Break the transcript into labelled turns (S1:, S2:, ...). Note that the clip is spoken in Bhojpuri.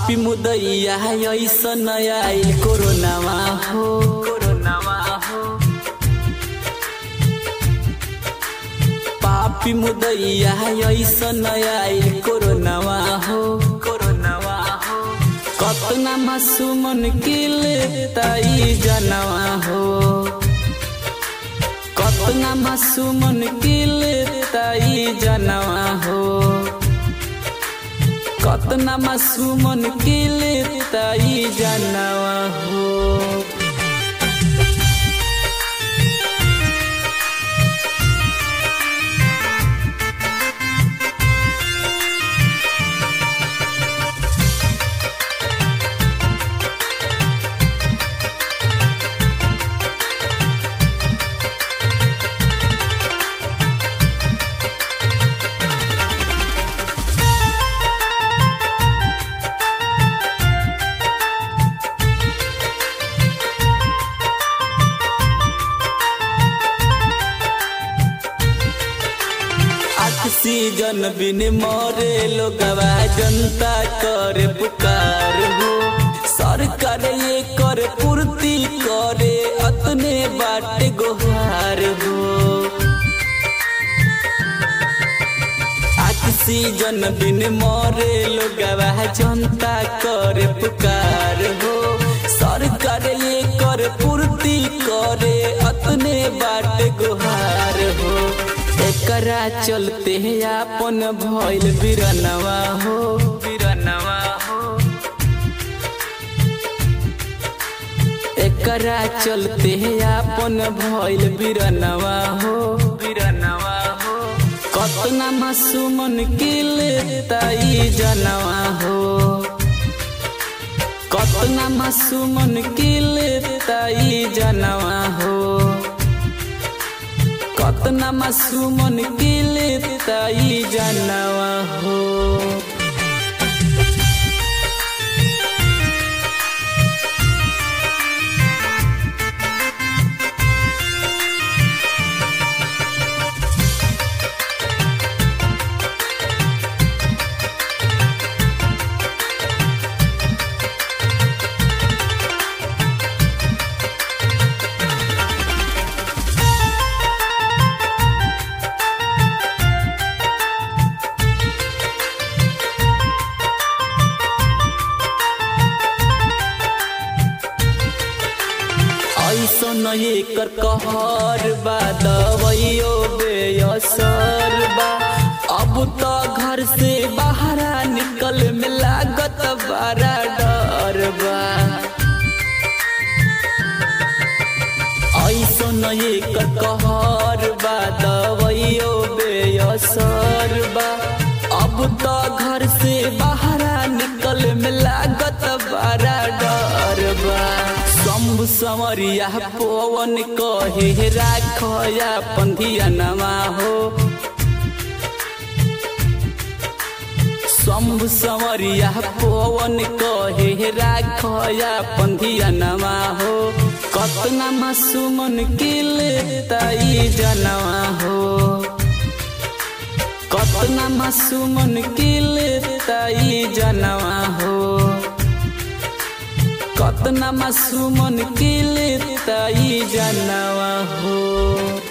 S1: पापी मुदैया ऐसन आइल कोरोनावा हो कोरोनावा हो पापी मुदैया ऐसन आइल कोरोनावा हो कोरोनावा हो कतना मासूमन किल ताई जनवा हो कतना मासूमन किल ताई जनवा हो कतना मासूमन किल ताई जनवा हो ऑक्सीजन बिन मरे लोगवा जनता करे पुकार हो सरकार ये करे पूर्ति करे अतने बाट गोहार हो ऑक्सीजन बिन मरे लोगवा जनता करे पुकार हो सरकार ये करे पूर्ति करे अतने बाट गोहार हो एकरा चलते आपन भइल बिरनवा हो बिरनवा हो एकरा चलते आपन भइल बिरनवा हो बिरनवा हो कतना मासूमन किल ताई जनवा हो कतना मासूमन किल ताई जनवा हो कतना मासूमन किल ताई जनवा हो ऐसन एकर कहर बा दवाइयो बेअसर बा अब तो घर से बाहर निकल में लागत बड़ा डर बा ऐसन एकर कहर बा दवाइयो बेअसर बा अब तो घर से बाहर निकल में लागत बड़ा डर बा शंभु समरिया पवन कहे राखया पंथियनमा हो शंभु समरिया पवन कहे राखया पंथियनमा हो कतना मासूमन किल ताई जनवा हो कतना मासूमन किल ताई जनवा हो कतना मासूमन किल ताई जनवा हो